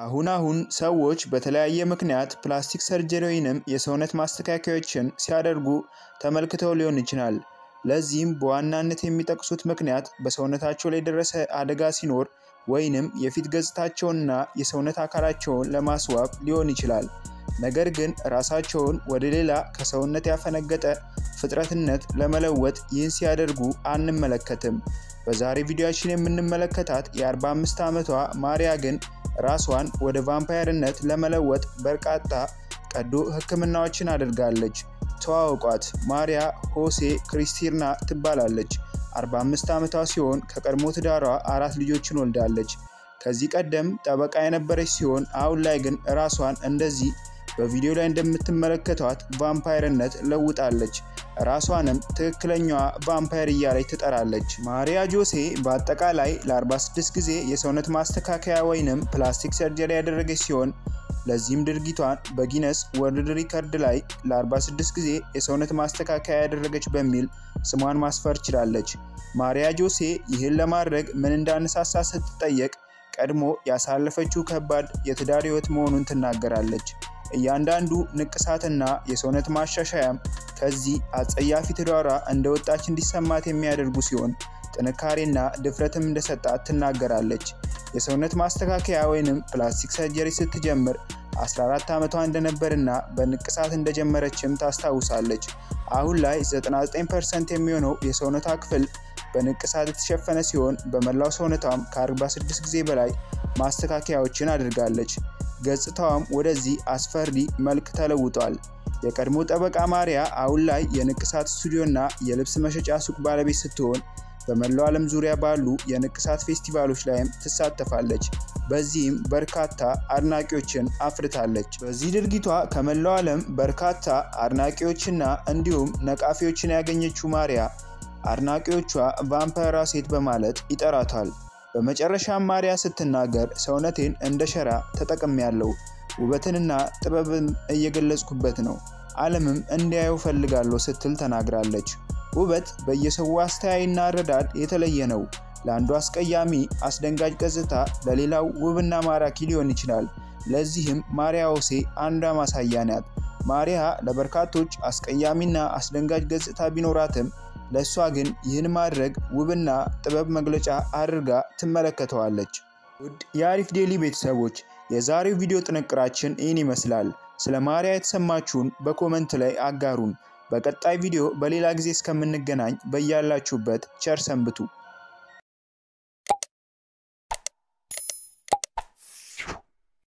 አሁን አሁን ሰዎች በተለያየ ምክንያት ፕላስቲክ ሰርጀሪ ወይንም የሰውነት ማስተካከያዎችን ሲያደርጉ ተመልክተው ሊሆን ይችላል። ለዚህም በዋናነት የሚጠቅሱት ምክንያት በሰውነታቸው ላይ የደረሰ አደጋ ሲኖር ወይንም የፊት ገጽታቸውንና የሰውነት አካላቸውን ለማስዋብ ሊሆን ይችላል። ነገር ግን ራሳቸውን ወደ ሌላ ከሰውነት ያፈነገጠ ፍጥረትነት ለመለወጥ ይህን ሲያደርጉ አንመለከትም። በዛሬ ቪዲዮችን የምንመለከታት የ45 ዓመቷ ማሪያ ግን ራሷን ወደ ቫምፓየርነት ለመለወጥ በርካታ ቀዶ ሕክምናዎችን አድርጋለች። ተዋውቋት። ማሪያ ሆሴ ክሪስቲና ትባላለች። 45 ዓመቷ ሲሆን ከቀድሞ ትዳሯ አራት ልጆችን ወልዳለች። ከዚህ ቀደም ጠበቃ የነበረች ሲሆን አሁን ላይ ግን ራሷን እንደዚህ በቪዲዮ ላይ እንደምትመለከቷት ቫምፓየርነት ለውጣለች። ራሷንም ትክክለኛዋ ቫምፓየር እያለች ትጠራለች። ማሪያ ጆሴ በአጠቃላይ ለ46 ጊዜ የሰውነት ማስተካከያ ወይንም ፕላስቲክ ሰርጀሪ ያደረገች ሲሆን ለዚህም ድርጊቷን በጊነስ ወርልድ ሪከርድ ላይ ለ46 ጊዜ የሰውነት ማስተካከያ ያደረገች በሚል ስሟን ማስፈር ችላለች። ማሪያ ጆሴ ይህን ለማድረግ ምን እንዳነሳሳ ስትጠየቅ ቀድሞ ያሳለፈችው ከባድ የትዳር ሕይወት መሆኑን ትናገራለች። እያንዳንዱ ንቅሳትና የሰውነት ማሻሻያም ከዚህ አጸያፊ ትዳሯ እንደወጣች እንዲሰማት የሚያደርጉ ሲሆን ጥንካሬና ድፍረትም እንደሰጣት ትናገራለች። የሰውነት ማስተካከያ ወይንም ፕላስቲክ ሰርጀሪ ስትጀምር 14 ዓመቷ እንደነበርና በንቅሳት እንደጀመረችም ታስታውሳለች። አሁን ላይ 99% የሚሆነው የሰውነቷ ክፍል በንቅሳት የተሸፈነ ሲሆን በመላው ሰውነቷም ከ46 ጊዜ በላይ ማስተካከያዎችን አድርጋለች። ገጽታዋም ወደዚህ አስፈሪ መልክ ተለውጧል። የቀድሞ ጠበቃ ማሪያ አሁን ላይ የንቅሳት ስቱዲዮና የልብስ መሸጫ ሱቅ ባለቤት ስትሆን በመላው ዓለም ዙሪያ ባሉ የንቅሳት ፌስቲቫሎች ላይም ትሳተፋለች። በዚህም በርካታ አድናቂዎችን አፍርታለች። በዚህ ድርጊቷ ከመላው ዓለም በርካታ አድናቂዎችና እንዲሁም ነቃፊዎችን ያገኘችው ማሪያ አድናቂዎቿ ቫምፓየሯ ሴት በማለት ይጠራታል። በመጨረሻም ማሪያ ስትናገር ሰውነቴን እንደ ሸራ ተጠቅሜያለሁ፣ ውበትንና ጥበብን እየገለጽኩበት ነው፣ ዓለምም እንዲያየው ፈልጋለሁ ስትል ተናግራለች። ውበት በየሰው አስተያይና አረዳድ የተለየ ነው። ለአንዱ አስቀያሚ አስደንጋጭ ገጽታ ለሌላው ውብና ማራኪ ሊሆን ይችላል። ለዚህም ማሪያ ሆሴ አንዷ ማሳያ ናት። ማሪያ ለበርካቶች አስቀያሚና አስደንጋጭ ገጽታ ቢኖራትም ለእሷ ግን ይህን ማድረግ ውብና ጥበብ መግለጫ አድርጋ ትመለከተዋለች። ውድ የአሪፍ ዴሊ ቤተሰቦች የዛሬው ቪዲዮ ጥንቅራችን ይህን ይመስላል። ስለ ማሪያ የተሰማችሁን በኮመንት ላይ አጋሩን። በቀጣይ ቪዲዮ በሌላ ጊዜ እስከምንገናኝ በያላችሁበት ቸር ሰንብቱ።